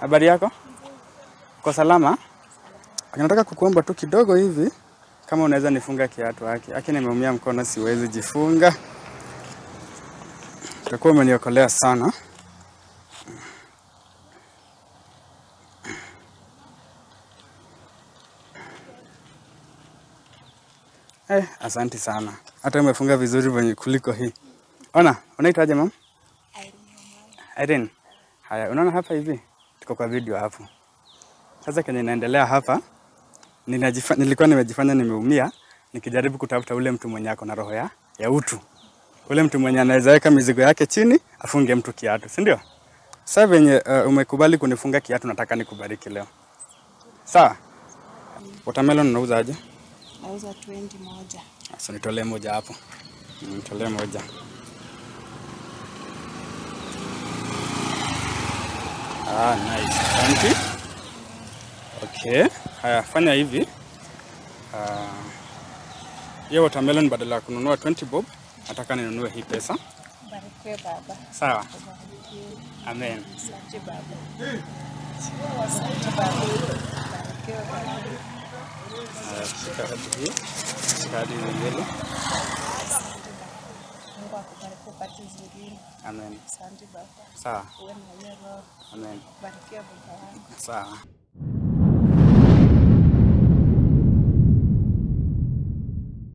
Habari yako? Kwa salama? Nataka kukuomba tu kidogo hivi kama unaweza nifunga kiatu haki. Haki nimeumia mkono siwezi jifunga. Utakuwa umeniokolea sana. Eh, asanti sana. Hata umefunga vizuri venye kuliko hii. Ona, unaitwaje mam? Irene. Haya, unaona hapa hivi? Tuko kwa video hapo. Sasa kenye inaendelea hapa ninajifa, nilikuwa nimejifanya nimeumia nikijaribu kutafuta ule mtu mwenye ako na roho ya, ya utu. Ule mtu mwenye anaweza weka mizigo yake chini afunge mtu kiatu, si ndio? Sasa venye uh, umekubali kunifunga kiatu nataka nikubariki leo. Sawa? Watermelon unauza aje? Nauza 20 moja. Sasa nitolee moja hapo. Nitolee moja. Ah, nice. Asante. Okay. Haya, fanya hivi. Ah, hiyo watermelon badala ya kununua 20 bob, nataka ninunue hii pesa. Barikiwe baba. Sawa? Barikiwe. Amen. Asante baba. Asante baba. Barikiwe baba. Haya, shika hadi hii. Shika hadi nyingine. Mungu akubariki upate zingine. Amen. Asante baba. Sawa. Uwe na hiyo roho. Amen. Barikiwe baba wangu. Sawa.